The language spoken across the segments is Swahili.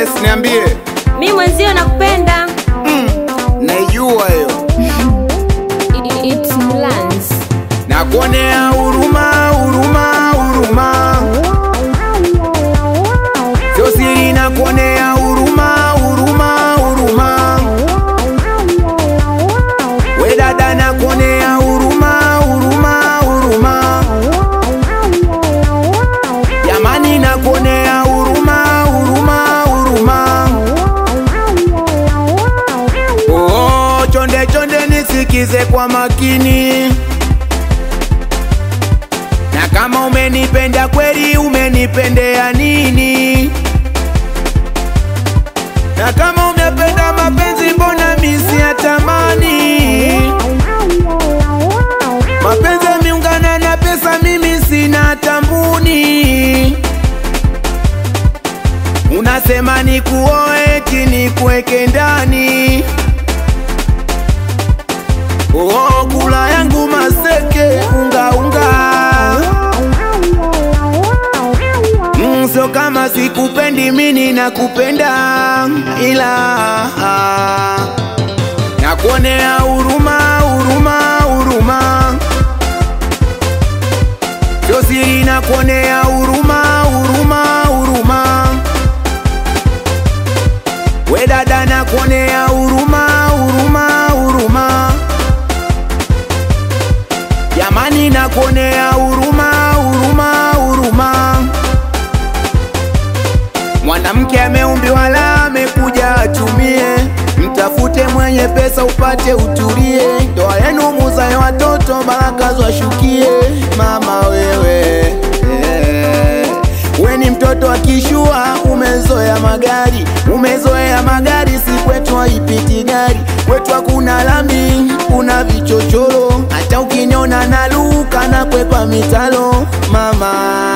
Yes, niambie. Mi mwenzio nakupenda. Naijua hiyo. It's Mlanz. Nakuonea huruma, huruma, huruma. Sio siri nakuonea huruma, huruma, huruma. We dada nakuonea huruma, huruma, huruma. Jamani nakuonea huruma, huruma, huruma. Oh, chonde chonde nisikize kwa makini. Na kama umenipenda kweli, umenipendea nini? Na kama umependa mapenzi, mbona misi ya tamani? Mapenzi yameungana na pesa, mimi sina tambuni. Unasema ni kuoe eti nikuweke ndani. Oh, kula yangu maseke unga unga. Mm, sio kama sikupendi mimi nakupenda ila nakuonea huruma huruma huruma sio siri nakuonea huruma huruma huruma we dada nakuonea huruma huruma huruma jamani nakuonea huruma huruma huruma Mwanamke ameumbiwa la amekuja atumie, mtafute mwenye pesa upate utulie, ndoa yenu muzae watoto baraka zwashukie. Mama wewe eh, we ni mtoto wa kishua, umezoea magari, umezoea magari, si kwetu haipiti gari, kwetu hakuna lami, kuna vichochoro, hata ukiniona naluka na kwepa mitalo mama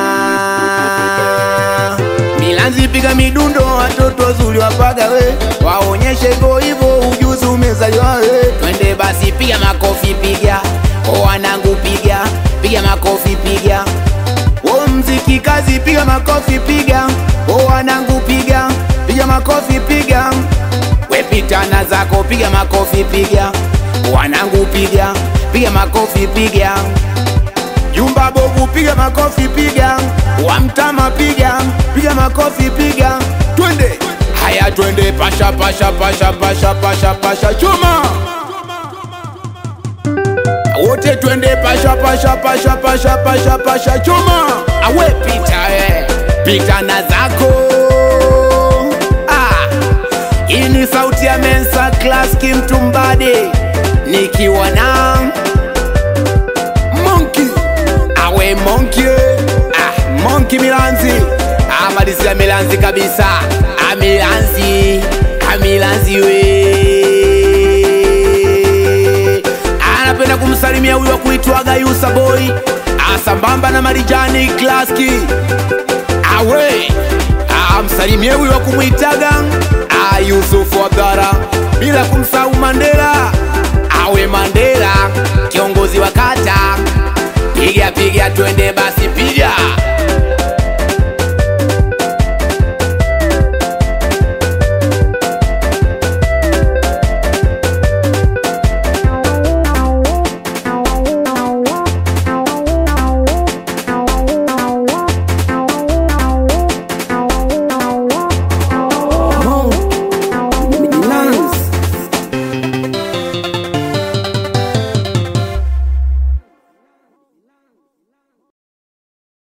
Milanzi piga midundo, watoto wazuri wapaga we, waonyeshe hivyo hivyo, ujuzi umezaliwa we. Twende basi, piga makofi, piga o wanangu, piga piga makofi, piga o mziki kazi, piga makofi, piga o wanangu, piga piga makofi, piga we pitana zako, piga makofi, piga wanangu, piga piga makofi, piga Jumba bovu piga makofi piga, wamtama piga, piga makofi piga, twende haya, twende pasha pasha pasha pasha pasha pasha chuma wote twende pasha pasha pasha pasha pasha pasha chuma awe pita we pita na zako ah. Hii ni sauti ya Mensa Class Kimtumbade nikiwa na Monkey awe Monkey ah, Monkey Milanzi amalizia Milanzi kabisa amilanzi amilanzi we anapenda kumsalimia huyu wa kuitwaga Yusa Boy asambamba na Marijani Klaski awe amsalimie huyu wa kumwitaga ah, Yusufu Abdara bila kumsahau Mandela awe Mandela kiongozi wa kata piga piga twende basi piga